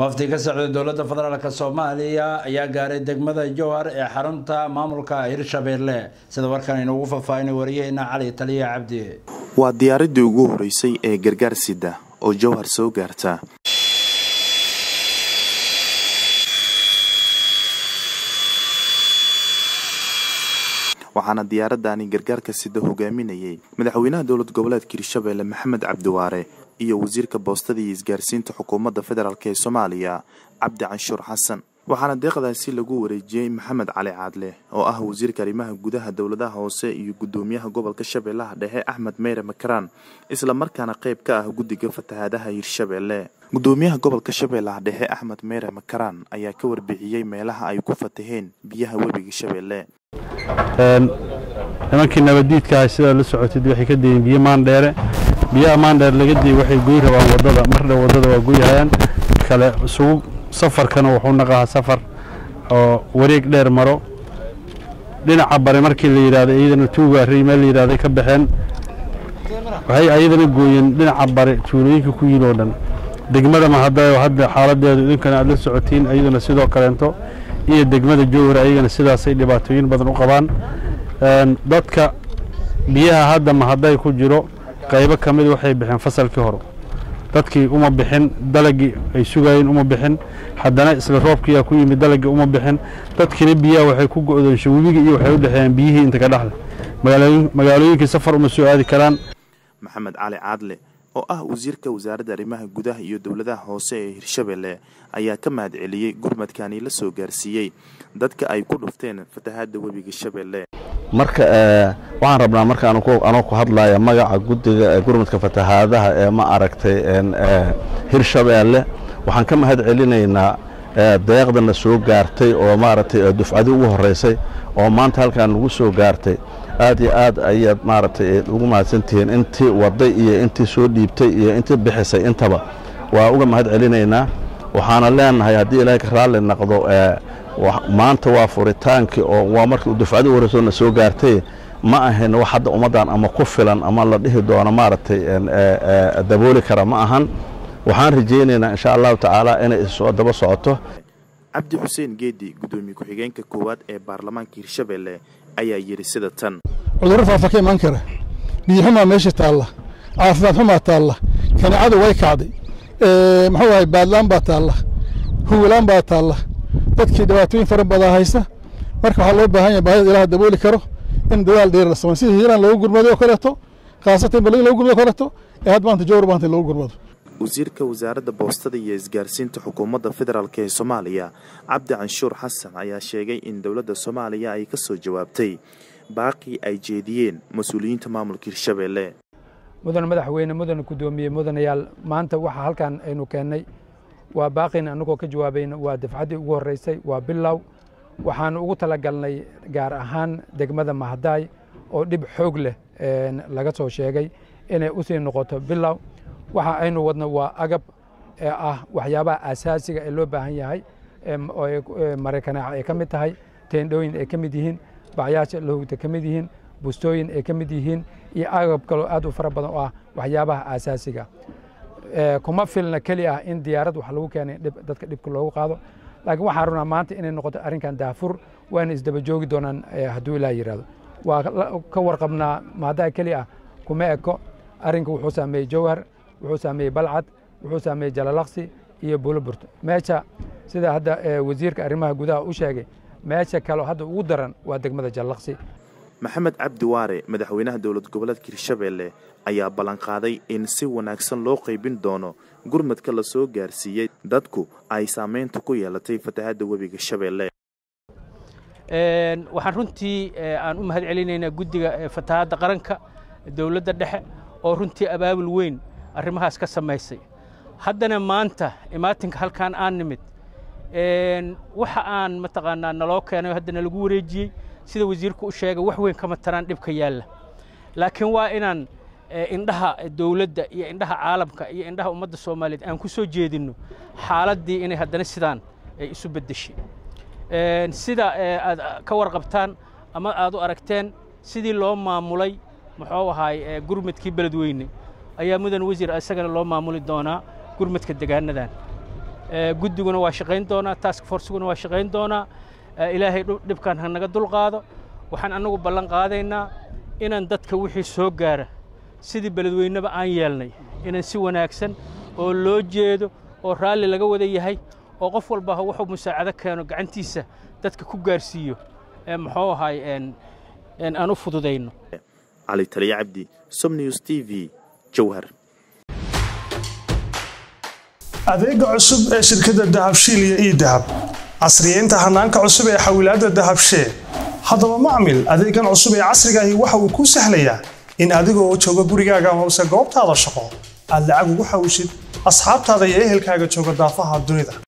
wafdi ka socda dowladda federaalk soomaaliya ayaa gaaray degmada jowhar ee xarunta maamulka hirshabeelle sida warkan inuugu faahfaahinay wariyaheena cali taliya cabdi waa diyaaradii ugu horeysay ee gargaar sida oo jowhar soo gaarta waxaana diyaaradani gargaarka sida hogaaminayay madaxweynaha dowlad goboleedka hirshabeelle maxamed cabdiwaare iyo wasiirka boostada iyo isgaarsiinta xukuumadda federaalk ee soomaaliya cabdi canshuur xasan waxaana deeqdaasi lagu wareejiyey maxamed cali caadle oo ah wasiirka arrimaha gudaha dowladaha hoose iyo gudoomiyaha gobolka shabeellaha dhexe axmed meyre makaraan isla markaana qayb ka ah guddiga fatahaadaha hirshabeelle gudoomiyaha gobolka shabeellaha dhexe axmed meyre makaraan ayaa ka warbixiyey meelaha ay ku fataheen biyaha webiga shabeelle nimankii nabaddiidkaah sidaa la socotid waxay ka dayeen biyo maandheere biyaha maandheer laga dayey waxay goy rabaan waddada marna waddada waa goyhayaan kale isugu safarkana wuxuu naqahaa safar oo wareeg dheer maro dhinaca bare markii la yidhahdo iyadana tuugaarey meel la yidhahday ka baxeen waxay ayadana gooyeen dhinaca bare tuulooyinka ku yiil oo dhan degmada mahadayo hadda xaaladeedu idinkana aad la socotiin iyaduna sidoo kaleento iyo degmada jowhar ayagana sidaasay dhibaatooyin badan u qabaan dadka biyaha hadda mahaday ku jiro qaybo ka mid waxay bixeen fasalkii hore dadkii uma bixin dalagii ay sugayeen uma bixin haddana isla roobkiyaa ku yimid dalagii uma bixin dadkiina biyaha waxay ku go'doonsha webiga iyo waxay u dhexeeyeen biyihii inta ka dhexda magaalooyinkii safar uma soo aadi karaan maxamed cali caadle oo ah wasiirka wasaaradda arrimaha gudaha iyo dowladaha hoose ee hirshabeelle ayaa ka mahad celiyey gurmadkani la soo gaarsiiyey dadka ay ku dhufteen fatahaadda webiga shabeelle marka waxaan rabnaa marka anoo ku hadlaya magaca guddiga gurmadka fatahaadaha ee ma aragtay hirshabeelle waxaan ka mahad celinaynaa deeqdana soo gaartay oo maaragtay dufcadii ugu horeysay oo maanta halkaan nagu soo gaartay aad iyo aad ayaad maaragtay ugu mahadsantihiin intii waday iyo intii soo dhiibtay iyo intii bixisay intaba waa uga mahad celinaynaa waxaana leenahay haddii ilaahay ka raalli naqdo maanta waa furitaankii oo waa markii dufcadii u horeysoona soo gaartay ma ahayn wax hadda ummaddan ama ku filan ama la dhihi doono maaragtay dabooli kara ma ahan waxaan rajaynaynaa insha allahu tacaala inay soo daba socoto cabdi xuseen geedi gudoomiye ku-xigeenka koowaad ee baarlamaanka hirshabeelle ayaa yidhi sida tan cudurro faafa ka imaan kara biyoxumaa meesha taalla caafimaad xumaa taalla kaneecadu way kacday muxuu ahay baadlaan baa taalla huwilaan baa taalla dadkii dhibaatooyin fara badaa haysta marka waxaa loo baahan yahay baahida ilaah dabooli karo in dadaal dheer la sameyn sida hiiraan loogu gurmado oo kaleeto khaasatan balin loogu gurmado oo kaleeto ee had maanta jowr maanta in loogu gurmado wasiirka wasaaradda boostada iyo isgaarsiinta xukuumadda federaalk ee soomaaliya cabdi canshuur xasan ayaa sheegay in dowladda soomaaliya ay ka soo jawaabtay baaqii ay jeediyeen mas-uuliyiinta maamulka hirshabeelle mudan madaxweyne mudana guddoomiye mudanayaal maanta waxaa halkan aynu keennay waa baaqin annagoo ka jawaabayna waa dafcaddii ugu horreysay waa bilow waxaanu ugu talagalnay gaar ahaan degmada mahadaay oo dhib xoog leh laga soo sheegay inay u sii noqoto bilow waxa aynu wadno waa agab ee ah waxyaabaha asaasiga ee loo baahan yahay maraykanaaca ay ka mid tahay teendhooyin ay ka mid yihiin bacyaasha lahugta ka mid yihiin bustooyin ay ka mid yihiin iyo agab kaloo aad u fara badan oo ah waxyaabaha asaasiga kuma filna keli ah in diyaarad wax lagu keenay dadka dhibka loogu qaado laakiin waxaan rabnaa maanta inay noqoto arrinkan daafur waana isdaba joogi doonaan hadduu ilaa yidhahdo waa ka warqabnaa maadaa keli ah kuma eko arrinka wuxuu saameeyey jowhar wuxuu saameeyey balcad wuxuu saameeyey jalalaqsi iyo buloburto meesha sida hadda wasiirka arrimaha gudaha u sheegay meesha kaleo hadda ugu daran waa degmada jalalaqsi maxamed cabdi waare madaxweynaha dowlad goboleedka hirshabeelle ayaa ballanqaaday in si wanaagsan loo qaybin doono gurmadka la soo gaarsiiyey dadku ay saamaynta ku yeelatay fatahaadda webiga shabeelle waxaan runtii aan u mahad celinaynaa guddiga fatahaadda qaranka dowladda dhexe oo runtii abaabul weyn arrimahaas ka samaysay haddana maanta imaatinka halkaan aan nimid waxa aan mataqaanaa naloo keenay haddana lagu wareejiyey sida wasiirku u sheegay wax weyn kama taraan dhibka yaalla laakiin waa inaan indhaha dowladda iyo indhaha caalamka iyo indhaha ummadda soomaaliyeed aan ku soo jeedinno xaaladdii inay haddana sidaan ay isu beddeshay sida aad ka warqabtaan ama aad u aragteen sidii loo maamulay muxuu ahaay gurmadkii beledweyne ayaa mudan wasiir isagana loo maamuli doonaa gurmadka degaanadan guddiguna waa shaqayn doonaa task forceguna waa shaqayn doonaa ilaahay dhibkan ha naga dulqaado waxaan annagu ballan qaadaynaa inaan dadka wixii soo gaara sidii beledweyneba aan yeelnay inaan si wanaagsan oo loo jeedo oo raalli laga wada yahay oo qof walba wuxuu musaacado keeno gacantiisa dadka ku gaarsiiyo muxuu ahay aan u fududayno cali taliya cabdi somnews t v jowhar adeega cusub ee shirkadda dahabshiil iyo ii dahab casriyeynta hanaanka cusub ee xawilaadda dahabshee haddaba macmil adeegan cusub ee casrigaahi waxa uu kuu sahlayaa in adigoo jooga gurigaaga hoose goobtaada shaqo aad lacag ugu xawishid asxaabtaada iyo ehelkaaga jooga daafaha dunida